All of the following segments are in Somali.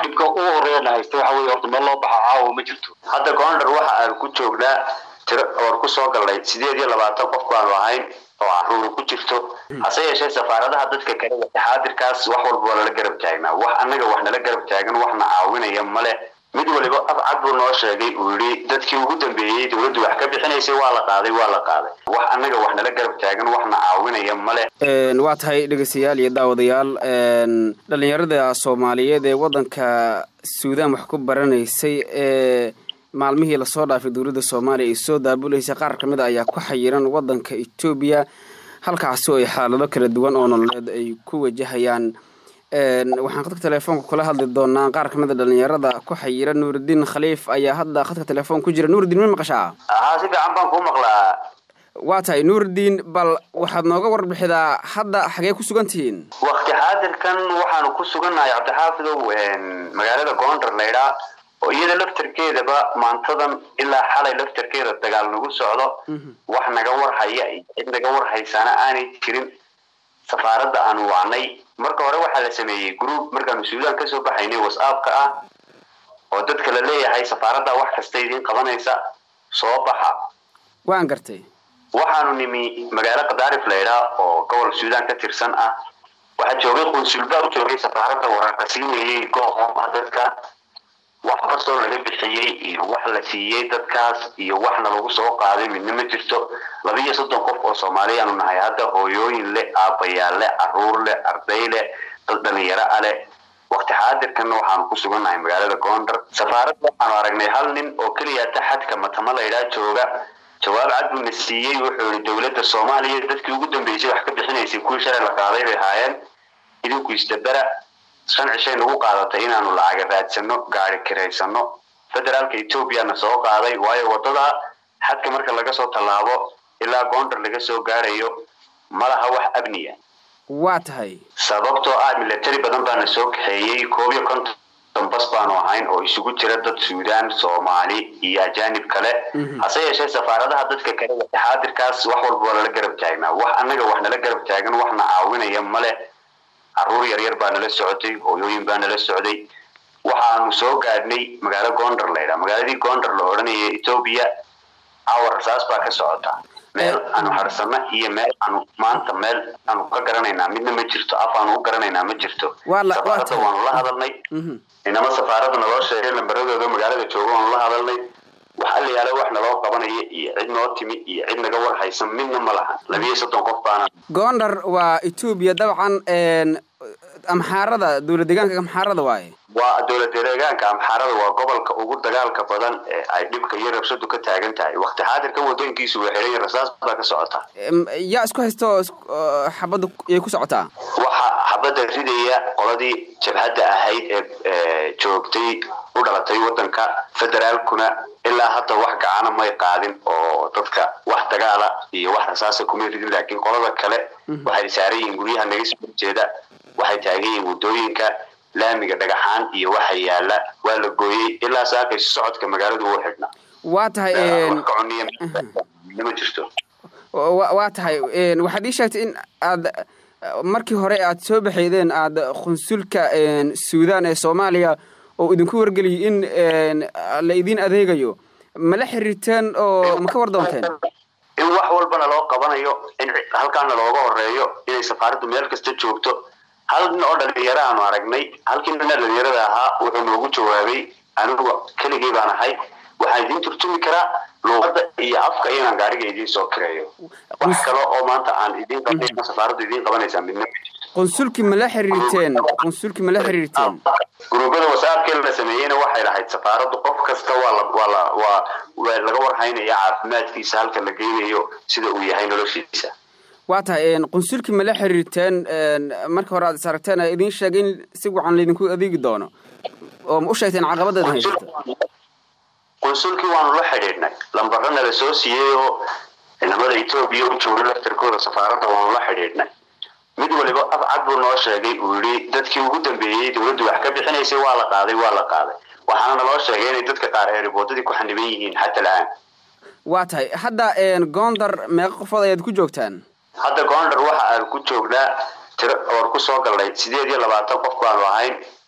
dhibka ugu horeeyana haysta waxa weye horta meel loo baxa caawa ma jirto hadda goondar waxa aan ku joognaa tiro oor ku soo galnay sideed iyo labaatan qof baanu ahayn oo caruur ku jirto hase yeeshee safaaradaha dadka kale xaadirkaas wax walba waa nala garab taagnaa wax annaga wax nala garab taagan waxna caawinaya male mid waliba afcad buu noo sheegay uu yidhi dadkii ugu dambeeyey dowladdu wax ka bixinaysay waa la qaaday waa la qaaday wax annaga wax nala garab taagan waxna caawinaya male waa tahay dhegeystayaal iyo daawadayaal dhalinyarada soomaaliyeed ee waddanka suudaan wax ku baranaysay ee maalmihii lasoo dhaafay dowladda soomaaliya ay soo daabuleysay qaar ka mid a ayaa ku xayiran waddanka etoobiya halkaasi oo ay xaalado kala duwan oo nololeed ay ku wajahayaan waxaan khadka telefoonka kula hadli doonaa qaar ka mid a dhalinyarada ku xayira nuuridiin khaliif ayaa hadda khadka telefoon ku jira nuuridiin ma maqashaa haa si fiican baan kuu maqlaa waa tahay nuuridiin bal waxaad nooga warbixidaa hadda xagee ku sugan tihiin wakti xaadirkan waxaanu ku sugannahay cabdixaafidow magaalada goondar laydhaa oo iyada laftarkeedaba maantadan ilaa xalay laftarkeeda dagaal nagu socdo wax naga warhaya iyo cid naga warhaysaana aanay jirin safaaradda aanu wacnay marka hore waxaa la sameeyey group markaanu suudaan kasoo baxaynay whatsappka ah oo dadka la leeyahay safaaradda wax kasta idiin qabanaysa soo baxa waan gartay waxaanu nimi magaalo kadaarif laydhaa oo gobol suudaan ka tirsan ah waxaa joogay qunsulbaa u joogay safaaradda wararka siinayay goohoma dadka wax kastoo laga bixiyey iyo wax la siiyey dadkaas iyo waxna lagu soo qaaday midna ma jirto laba iyo soddon qof oo soomaaliyaanu nahay hadda hooyooyin leh aabbayaal leh caruur leh arday leh dad dhalinyaro a leh wakti xaadirkanna waxaanu ku sugannahay magaalada goondar safaaradda waxaanu aragnay hal nin oo keliya taxadka matama laydhaa jooga jawaab cad buuna siiyey wuxuu yihi dowladda soomaaliya dadkii ugu dambeysay wax ka bixinaysay kuwii shalay la qaaday bay ahaayeen idinku isdabera shan cishay nagu qaadatay inaanu lacaga raadsano gaari kiraysano federaalka ethoobiana soo qaaday waayo waddada xadka marka laga soo tallaabo ilaa goondar laga soo gaarayo malaha wax abniya waa tahay sababtoo ah milatari badan baana soo kaxeeyey koob iyo konton bas baanu ahayn oo isugu jira dad suudaan soomaali iyo ajaanib kale hase yeeshee safaaradaha dadka kale xaadirkaas wax walba waa nala garab taagnaa wax annaga wax nala garab taagan waxna caawinaya male caruur yaryar baa nala socotay hooyooyin baa nala socday waxaanu soo gaadhnay magaalo goondar laydhaa magaaladii goondar la odhanaya etoobiya cawar rasaas baa ka socota meel aanu harsana iyo meel aanu maanta meel aanu ka garanaynaa midna ma jirto af aanu u garanaynaa ma jirto safaaradda waanu la hadalnay inama safaaradda naloo sheegay lambaradooda magaalada jooga waanu la hadalnay wax allayaala wax naloo qabanaya iyo cid noo timi iyo cid naga war haysan midna ma lahan labiyo soddon qof baana goondar waa etoobiya dabcan amxaarada dowlad deegaanka amxaarada waaye waa dowlad deegaanka amxaarada waa gobolka ugu dagaalka badan ee ay dhibka iyo rabshadu ka taagan tahay wakti xaadirkan wadooyinkiisu waa xiran rasaas baa ka socota yaa isku haysto xabadda yay ku socotaa waxa xabadda ridaya qoladii jabhadda ahayd ee joogtay u dhalatay waddanka federaalkuna ilaa hadda wax gacana may qaadin oo dadka wax dagaala iyo wax rasaasa kumay ridin laakiin qolada kale waxay saaran yihiin guryaha naga soo horjeeda waxay taagan yihiin waddooyinka laamiga dhagaxaan iyo waxa yaala waa la gooyey ilaa saakayso socodka magaaladu uu xidhna waa tahay ma jirto waa tahay waxaad ii sheegtay in aad markii hore aad soo baxaydeen aada qunsulka suudaan ee soomaaliya oo idinku wargeliyay in la idiin adeegayo ma la xiriirteen oo ma ka war doonteen in wax walbana loo qabanayo in halkaana looga horeeyo inay safaaraddu meel kasta joogto hal nin oo dhalinyaro aanu aragnay halkii nina dhalinyarada ahaa wuxuu noogu jawaabay anigu keligii baan ahay waxaan idiin turtumi karaa luuqadda iyo afka inaan gaariga idiin soo kireeyo wax kale oo maanta aan idiin qabanayna safaaraddu idiin qabanaysaa midna ma jirto qunsulkii ma la xiriirteen qunsulkii ma la xiriirteen gruubada wasaabkii la sameeyeyna waxay lahayd safaaraddu qof kasta waa la waa la waa waa laga warhaynaya caafimaadkiisa halka la geynayo sida uu yahay noloshiisa waa tahay qunsulkii ma la xiriirteen marka hore aad is aragteen idiin sheegay in si wacan laydinku adeegi doono oo ma u sheegteen caqabada idin haysata qunsulkii waanu la xidhiidhnay lambarana la soo siiyey oo ciidamada etoobiya u jooga laftarkooda safaaradda waanu la xidhiidhnay mid waliba afcad buu noo sheegay uu yidhi dadkii ugu dambeeyey dowladdu wax ka bixinaysay waa la qaaday waa la qaaday waxaana naloo sheegay inay dadka qaar ee riboodadii ku xaniban yihiin xata la-aan waa tahay hadda goondar meeqa qofood ayaad ku joogtaan hadda goondar waxa aan ku joognaa tiro oor ku soo galnay sideed iyo labaatan qof baanu ahayn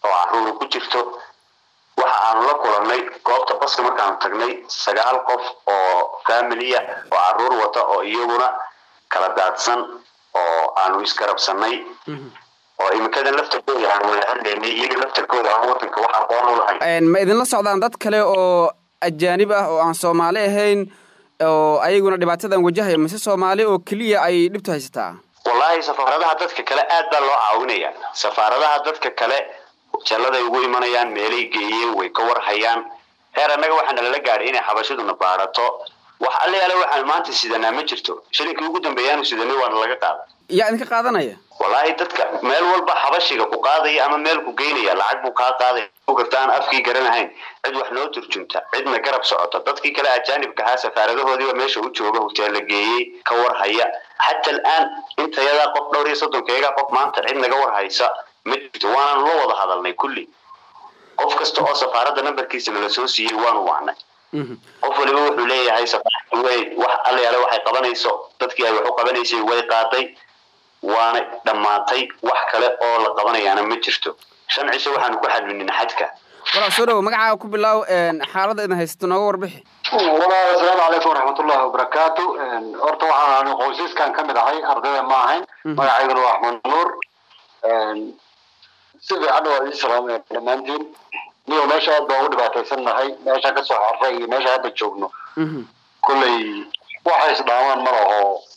oo caruura ku jirto waxa aanu la kulannay goobta baska markaanu tagnay sagaal qof oo familiya oo caruur wata oo iyaguna kala daadsan oo aanu isgarabsanay oo imikadan laftarkooda aan wada hadlaynay iyaga laftarkooda aan wadanka wax aqoon u lahayn ma idinla socdaan dad kale oo ajaanib ah oo aan soomaali ahayn oo ayaguna dhibaatadan wajahaya mise soomaali oo keliya ay dhibtu haysataa wallaahi safaaradaha dadka kale aad baa loo caawinaya safaaradaha dadka kale jalladay ugu imanayaan meelay geeyeen way ka warhayaan heer annaga waxaa nalala gaadhay inay xabashaduna baarato wax alle yaale waxaan maanta sidanaa ma jirto shilinkii ugu dambeeyaanu sidanay waana laga qaada yaa idinka qaadanaya wallaahi dadka meel walba xabashiga ku qaadaya ama meel ku geynaya lacag buu kaa qaadaya garta aan afkii garanahayn cid wax noo turjunta cidna garab socota dadkii kale ajaanibka ahaa safaaradahoodiiba meesha u jooga hoteella geeyey ka warhaya xata alaan intayadaa qof dhowr iyo soddonkeegaa qof maanta cid naga warhaysa ma jirto waanaanu la wada hadalnay kulli qof kasta oo safaaradda nambarkiisa nala soo siiyey waanu wacnay qof waliba wuxuu leeyahay safaarada way wax allayaale waxay qabanayso dadkii ay wax u qabanaysay way qaaday waana dhammaatay wax kale oo la qabanayaana ma jirto shan cisho waxaanu ku xadminina xadka walaal soo dhawo magacaaga ku bilaaw xaaladda idin haysato nooga warbixi walaal asalaamu calaykum waraxmatullahi wabarakaatu horta waxaan qoysaskan ka mid ahay ardayda ma ahayn magacayguna waa axmed nuur si fiican waa ii salaamaya dhammaantiin niyo meesha aad baan u dhibaataysan nahay meeshaan kasoo xarray iyo meesha hadda joogno kolley waxay isdhaamaan ma laho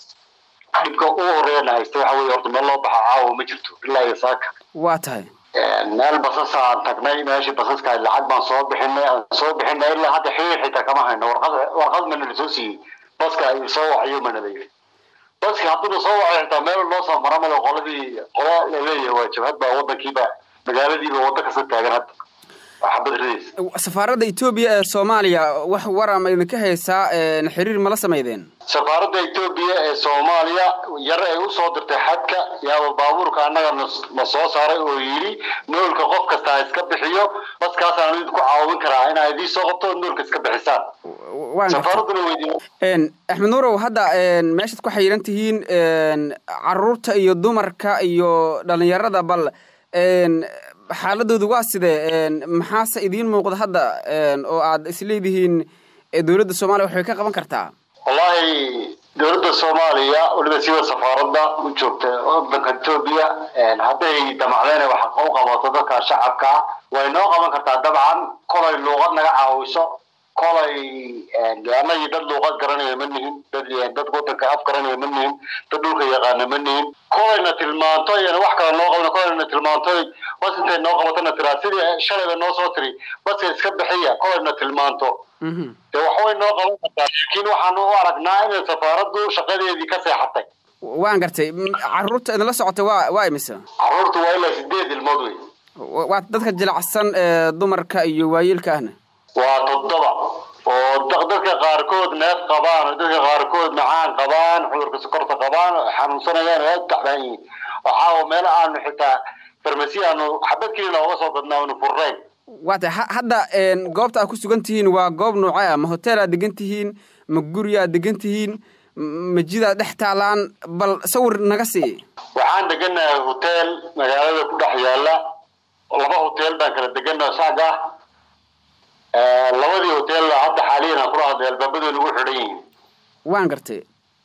dhibka ugu horeeyana haysta waxa weye horta meel loo baxa caawa ma jirto ilaa iyo saaka waa tahay meel basasa aan tagnay meeshii basaska lacag baan soo bixinay aan soo bixinay ilaa hadda xiriir xitaa kama hayno warqad warqad mana la soo siiyey baska ay soo wacayo mana la yiri baski hadduna soo wacay xitaa meel loo soo mara male qoladii qola la leeyahay waa jabhad baa wadankiiba magaaladiiba wadda kasta taagan hadda xabad ridaysa safaaradda etoobiya ee soomaaliya wax wara ma idinka haysaa xiriir mala samaydeen safaaradda etoobiya ee soomaaliya yar ay usoo dirtay xadka yaaba baabuurka annaga na soo saaray oo yidhi noolka qof kasta ha iska bixiyo baskaasaan idinku caawin karaa inaa idii soo qabto noolka iska bixisaan safaaradduna weydiin axmed nuurow hadda meeshaad ku xayiran tihiin caruurta iyo dumarka iyo dhalinyarada bal xaaladoodu waa sidee maxaase idiin muuqda hadda oo aad isleedihiin dowladda soomaaliya waxbay ka qaban kartaa wallahi dowladda soomaaliya weliba siba safaaradda u joogta wadanka etoobiya hadday damacdeen wax u qabato dadka shacabka way noo qaban kartaa dabcan kolay luuqad naga caawiso kolay anagii dad luuqad garanaya ma nihin dad dad wadanka af garanaya ma nihin dad dhulka yaqaana ma nihin kolayna tilmaanto iyana wax kale noo qabna kolayna tilmaanto bas intay noo qabatona tiraa sidii shalayba noo soo tiri baska iska bixiya kolayna tilmaanto de waxbay noo qaban kartaa laakiin waxaanu u aragnaa inay safaaraddu shaqadeedii ka seexatay waan gartay caruurta idinla socota waa waa imise caruurtu waa ilaa sideed ilmood wey waa dadka jilacsan ee dumarka iyo waayeelka ahna waa toddoba oo dadka qaarkood neef qabaan oo dadka qaarkood macaan qabaan cudurka sokorta qabaan oo xanuunsanayaan oo aad u tacbaan yihiin waxaa meel aanu xitaa farmasi aanu xabad kelina oga soo gadnaa aanu furnayn waa tahay hadda goobta aad ku sugan tihiin waa goob noocee ah ma hotel aad degan tihiin ma guri aad degan tihiin ma jidaad dhex taalaan bal sawir naga sii waxaan deganahay hotel magaalada ku dhex yaala laba hotel baan kala degana saag ah labadii hotel hadda xaaliyan aan kula hadlay albaabadooda ugu xidhan yihiin waan gartay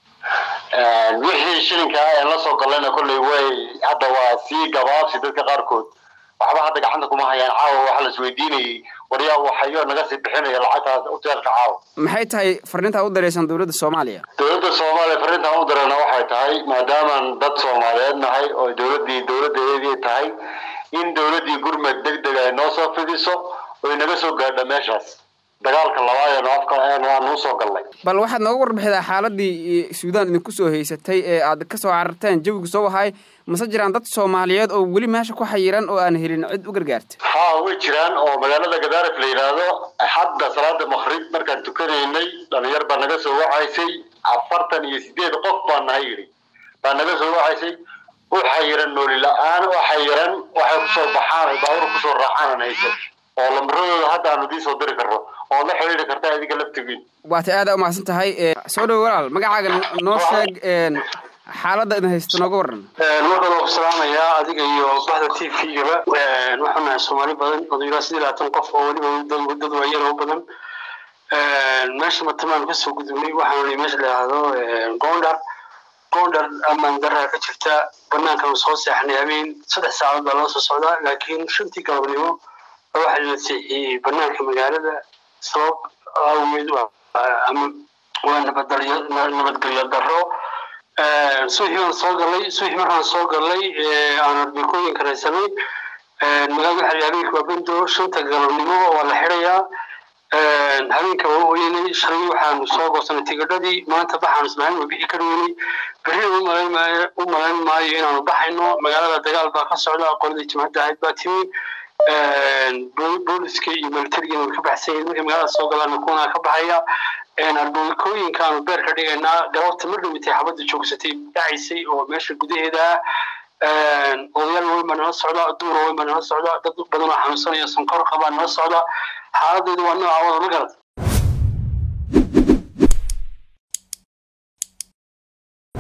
wixii shilinka aan la soo galayna kolley way hadda waa sii gabaabsi dadka qaarkood waxba hadda gacanta kuma hayaan caawa waxaa la isweydiinayay waryaa waxayo naga sii bixinaya lacagtaas hoteelka caawa maxay tahay fariintaa u daraysan dowladda soomaaliya dowladda soomaaliya fariintaan u darana waxay tahay maadaamaan dad soomaaliyeed nahay oo dowladdii dowladdeedii tahay in dowladdii gurmed deg deg ay noo soo fidiso oy naga soo gaadha meeshaas dagaalka labaad ee afka aanu usoo galnay bal waxaad nooga warbixidaa xaaladii suudaan idinku soo haysatay ee aad ka soo cararteen jawigu soo wahay mase jiraan dad soomaaliyeed oo weli meesha ku xayiran oo aan helin cid u gargaarta ha way jiraan oo magaalada gadaarif la yidhaahdo hadda salaada makrib markaan tukanaynay dhalinyar baa naga soo wacaysay afartan iyo sideed qof baa nahay yidhi baa naga soo wacaysay u xayiran nooli la-aan u xayiran waxay kusoo baxaan ay baabur kusoo raacaan hayso oo lambaradooda hadda aanu idiin soo diri karno oo la xiriiri karta adiga laftigiin waata aada umahadsan tahay soo dhowo walaal magacaaga noo sheeg xaaladda idin haysta nooga waran markaan waa ku salaamayaa adiga iyo bahda t v-gaba waxaan nahay soomaali badan odayaal sidii labaatan qof oo weliba dad waayar oo badan meesha matamaan kasoo gudubnay waxaanu nihi meesha la yidhaahdo gondar gondar amaan daraa ka jirta banaankan soo seexnay habeen saddex saacadood baa loo soo socdaa laakiin shantii galabnimo waxaa la seexiyey banaanka magaalada sabab awgeed ama waa nabadgelyo daro subaxii baan soo galay subaxii markaan soo galay aan arbikooyinka raysanay magaalada waxaa habeenka waa bendo shanta galabnimo waa la xirayaa habeenka waa hoyanay shalay waxaanu soo goosanay tigidhadii maanta baxaanu isnahayn waa bixi kari weynay berrina u malayn maayo inaanu baxayno magaalada dagaal baa ka socda qoladii jimcadda ahayd baa timi booliska iyo militarigiina way ka baxsan yihin markay magaalada soo galaana kuwanaa ka baxaya arbooyinkaanu beer ka dhigaynaa galabta mar dhawitay xabadda joogsatay dhacaysay oo meesha gudaheeda odayaal weyn baa nala socda duura weyn baa nala socda dad badan oo xanuunsanaya sonkor qabaa nala socda xaaladeedu waa nooca wada ma garad